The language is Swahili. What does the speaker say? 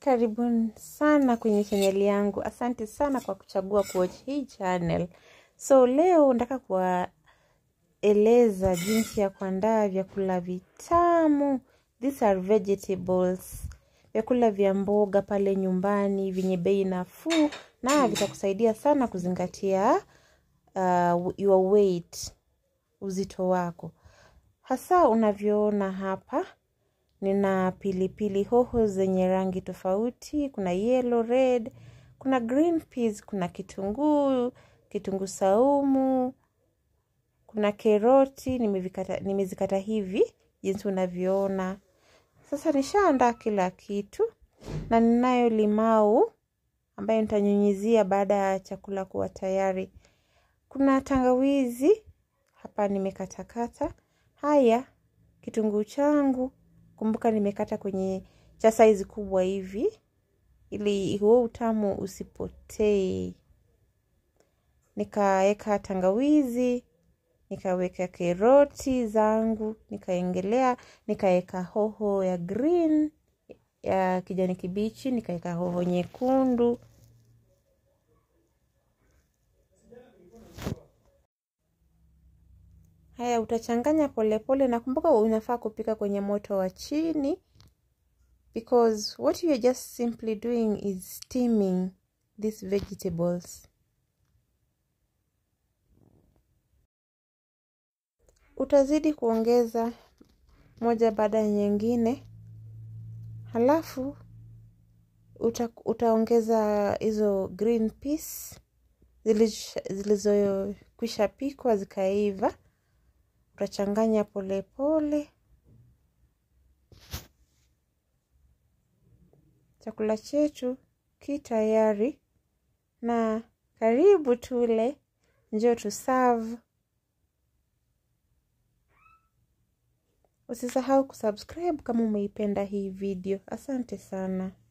Karibuni sana kwenye channel yangu. Asante sana kwa kuchagua kuwatch hii channel. So leo nataka kuwaeleza jinsi ya kuandaa vyakula vitamu. These are vegetables. Vyakula vya mboga pale nyumbani vyenye bei nafuu na vitakusaidia sana kuzingatia uh, your weight, uzito wako. Hasa unavyoona hapa nina pilipili hoho zenye rangi tofauti, kuna yellow, red, kuna green peas, kuna kitunguu, kitunguu saumu, kuna keroti, nimevikata, nimezikata hivi, jinsi unavyoona. Sasa nishaandaa kila kitu na ninayo limau ambayo nitanyunyizia baada ya chakula kuwa tayari. Kuna tangawizi hapa nimekatakata. Haya, kitunguu changu kumbuka nimekata kwenye cha saizi kubwa hivi ili huo utamu usipotee. Nikaweka tangawizi, nikaweka keroti zangu, nikaengelea, nikaweka hoho ya green, ya kijani kibichi, nikaweka hoho nyekundu. Haya utachanganya polepole na kumbuka unafaa kupika kwenye moto wa chini because what you are just simply doing is steaming these vegetables. Utazidi kuongeza moja baada ya nyingine, halafu uta, utaongeza hizo green peas zilizokwisha pikwa zikaiva utachanganya polepole. Chakula chetu ki tayari na karibu tule, njoo tu serve. Usisahau kusubscribe kama umeipenda hii video. Asante sana.